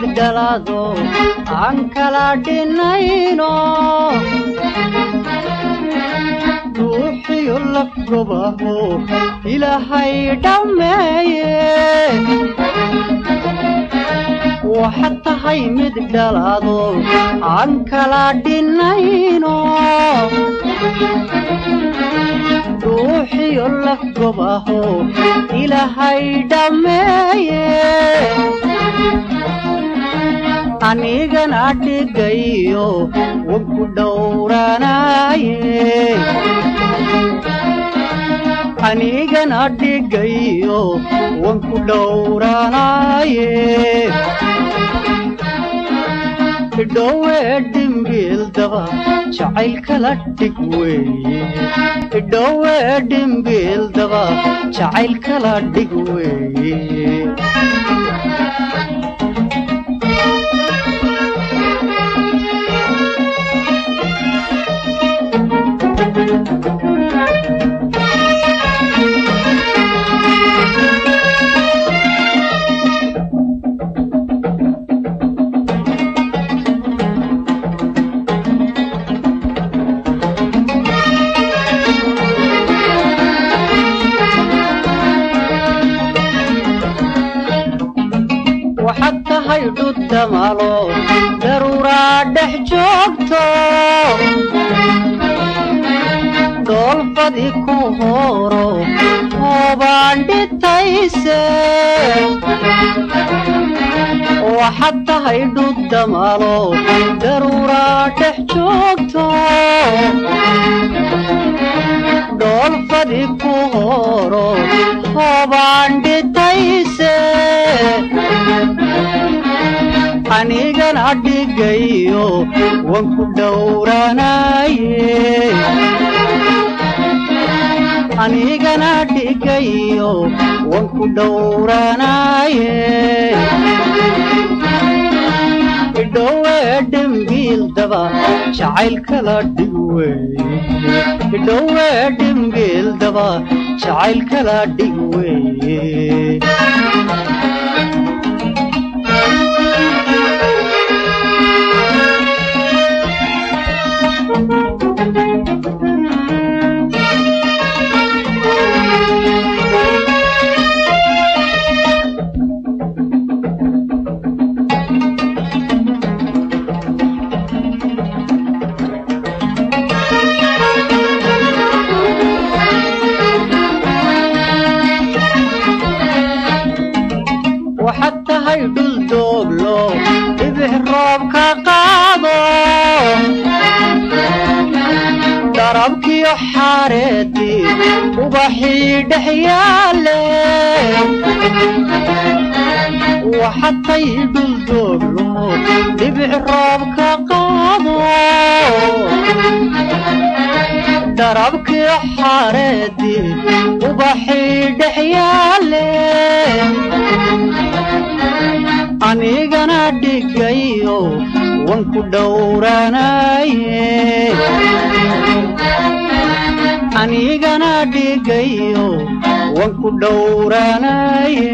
mid dhalaado aan kala dhinayno ruuxiyo lafgobaho ilaahay dhammeeye waxaad tahay mid dhalaado aan kala dhinayno ruuxiyo lafgobaho ilaahay dhammeeye anigana dhigayo wanku dhowranaaye anigana dhigayo wanku dhowranaaye idhowe dhimbiildaba jacaylkala dhig weeye idhowe dhimbiildaba jacaylkala dhig weeye waxaad tahay dhudamalo daruuraa dhex joogto doolfadi ku hooro hoobaan dhitayse waxaad tahay dhudamalo daruuraa dhex joogto doolfadi ku hooro hoobaan dhitayse anigana dhigayo wanku dhowranaaye anigana dhigayo wanku dhowranaaye idhowe dhimbiildaba jacaylkala dhig weeye idhowe dhimbiildaba jacaylkala dhig weeye waxaad tahay dhul dooglo dhibix roob ka qaado darabkiyo xaareedii ubaxii dhex yaale waxaad tahay dhul dooglo dhibix roob ka qaado darabkiyo xaareedii ubaxii dhex yaale anigana dhigayo wanku dhowranaaye anigana dhigayo wanku dhowranaaye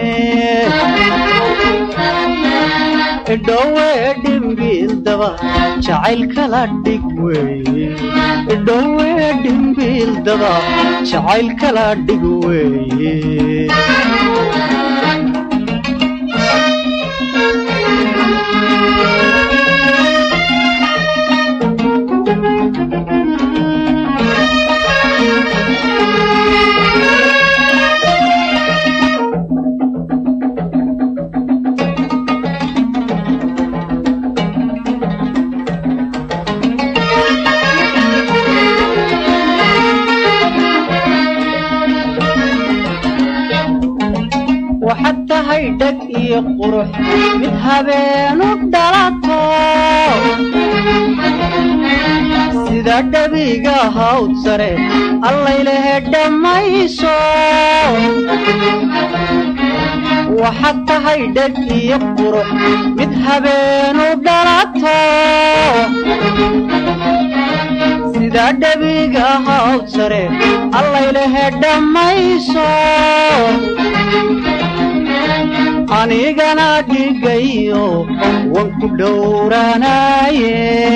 idhowe dhimbiildaba jacaylkala dhig weeye idhowe dhimbiildaba jacaylkala dhig weeye waxaad tahay dheg iyo qurux mid habeenu dhalato sida dhabiga hawd sare allaylehe dhammayso waxaad tahay dheg iyo qurux mid habeenu dhalato sida dhabiga hawd sare allaylehe dhammayso anigana dhigayo wan ku dhowranaye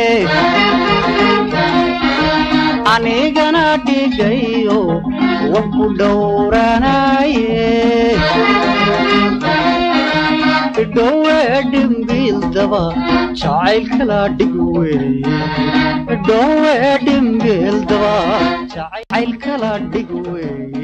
anigana dhigayo wan ku dhowranaye idhowe dhimbiildaba jacaylkala dhig weeye idhowe dhimbiildaba jacaylkala dhig weeye